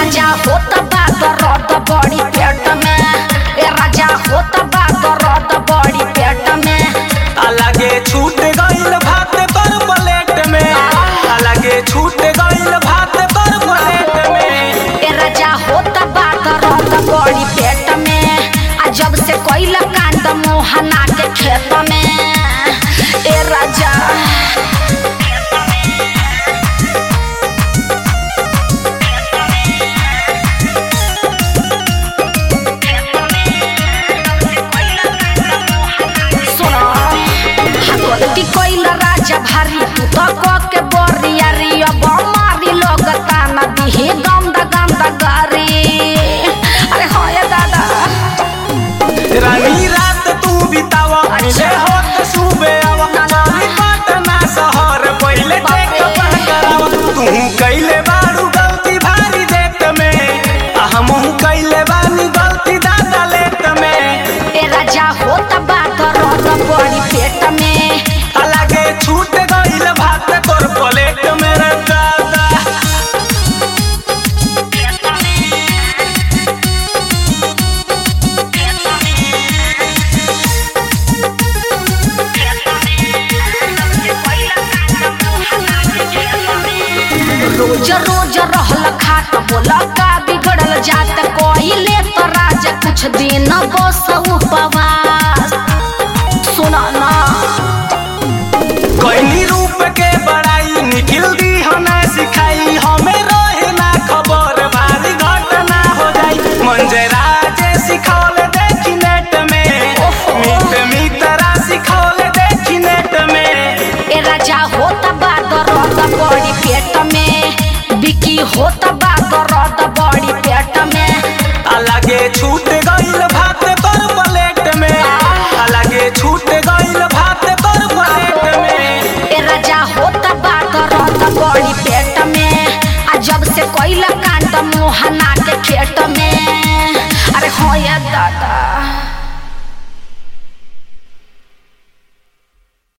राजा होत बा दर्द बड़ी पेट में ए राजा होत बा दर्द बड़ी पेट में अलगे छूट गइल भात पर प्लेट में अलगे छूट गइल भात पर प्लेट में ए राजा होत बा दर्द बड़ी पेट में आ जब से कोइला कांड मोहना के खेत में ए राजा सुनो हतोती कोइला राजा भारी तू तो को के बोरिया री अब मारी लोग ताना दिहे गंदा गंदा गारी अरे हो ये दादा रानी रात तू बितावा मिले होत सुबह आवा चली पटना शहर पहिले चेक करावा तू कइले बारू गलती भारी देत में आ हमहू कइले बानी गलती दादा लेत में ए राजा होत बात रोत बड़ी पेट में अलगे छूट गइल भात तोर प्लेट में रे दादा रोज रोज रहल खाट बोला का बिगड़ल जात कोइले तो राजा कुछ दिन बस उपवास सुना ना कोई रूप के बड़ाई निखिल दी हना सिखाई हमें रहे ना खबर भारी घटना हो जाई मंजरा जे सिखौल देखी नेट में मीत मीतरा सिखौल देखी नेट में ए राजा होत बात रोत बड़ी पेट में बिकी होत बात रोत बड़ी पेट में अलगे छूट गइल भात पर प्लेट में अलगे छूट गइल भात पर प्लेट में ए राजा होत बात रोत बड़ी पेट में आ जब से कोइला कांड मोहना के खेत में